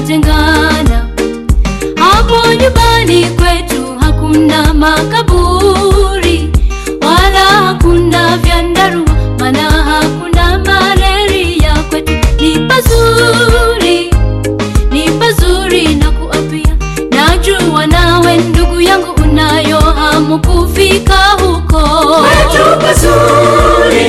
tutatengana. Hapo nyumbani kwetu hakuna makaburi wala hakuna vyandarua, maana hakuna malaria. Kwetu ni pazuri, ni pazuri na kuapia. Najua nawe ndugu yangu unayo hamu kufika huko. Kwetu pazuri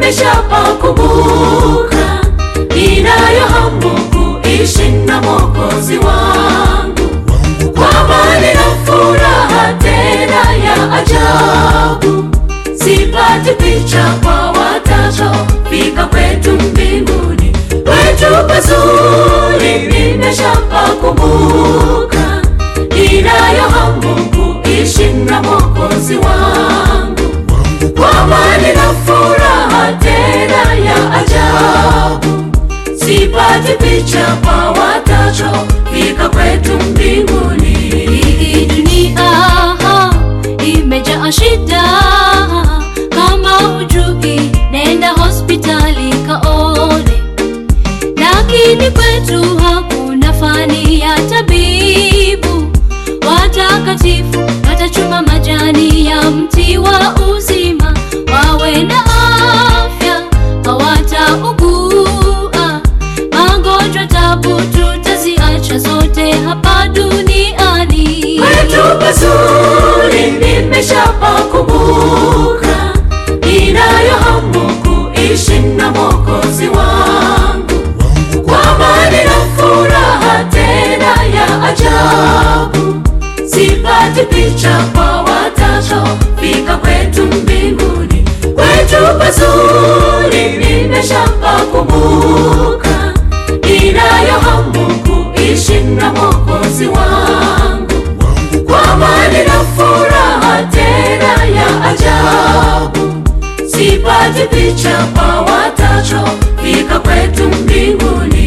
nimeshapakumbuka, ninayo hamu kuishi na Mwokozi wangu kwa amani na furaha tena ya ajabu. Sipati picha kwa watakaofika kwetu mbinguni. Kwetu pazuri nimeshapakumbuka, ninayo hamu kuishi na Mwokozi wangu kwa amani na furaha tena ya ajabu. Sipati picha kwa watakaofika kwetu mbinguni. Hii dunia imejaa shida, kama hujui nenda hospitali kaone. Lakini kwetu hakuna fani ya tabibu, watakatifu watachuma majani ya mti wa uzima, wawe na afya, hawataugua magonjwa, tabu tutaziacha zote hapa duniani. Kwetu pazuri nimeshapakumbuka, ninayo hamu kuishi na Mwokozi wangu kwa amani na furaha tena ya ajabu. Sipati picha kwa watakaofika kwetu mbinguni. Kwetu pazuri nimeshapakumbuka, ninayo hamu kuishi na Mwokozi wangu kwa amani na furaha tena ya ajabu. Sipati picha kwa watakaofika kwetu mbinguni.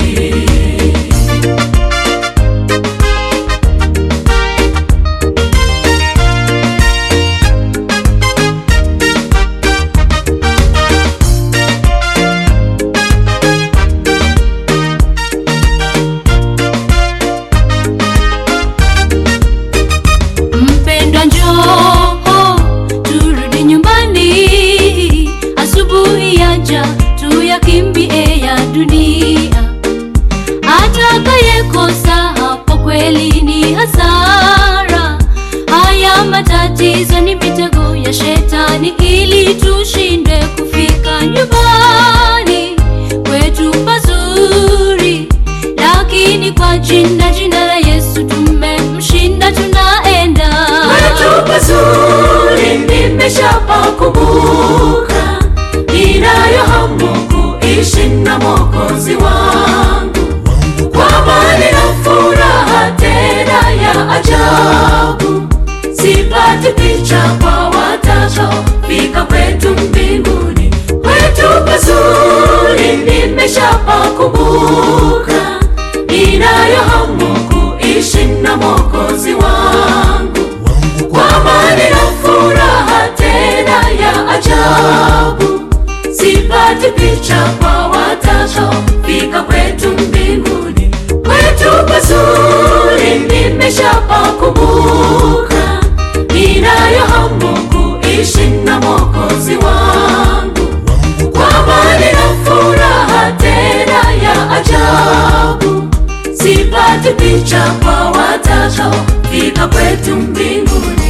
Mpendwa, njoo turudi nyumbani, asubuhi yaja tuyakimbie ya dunia. Atakayekosa hapo kweli ni hasara. Haya matatizo ni mitego ya shetani, ili tushinde kufika nyumbani kwetu pazuri, lakini kwa jina jina la Yesu tumemshinda, tunaenda Kwetu pazuri nimeshapakumbuka, ninayo hamu kuishi na Mwokozi wangu kwa amani na furaha tena ya ajabu. Sipati picha kwa watakaofika kwetu mbinguni. Kwetu pazuri nimeshapakumbuka, ninayo hamu kuishi na Mwokozi wangu kwa amani na furaha tena ya ajabu. Sipati picha kwa watakaofika kwetu mbinguni. Kwetu pazuri nimeshapakumbuka, ninayo hamu kuishi na Mwokozi wangu kwa amani na furaha tena ya ajabu. Sipati picha kwa watakaofika kwetu mbinguni.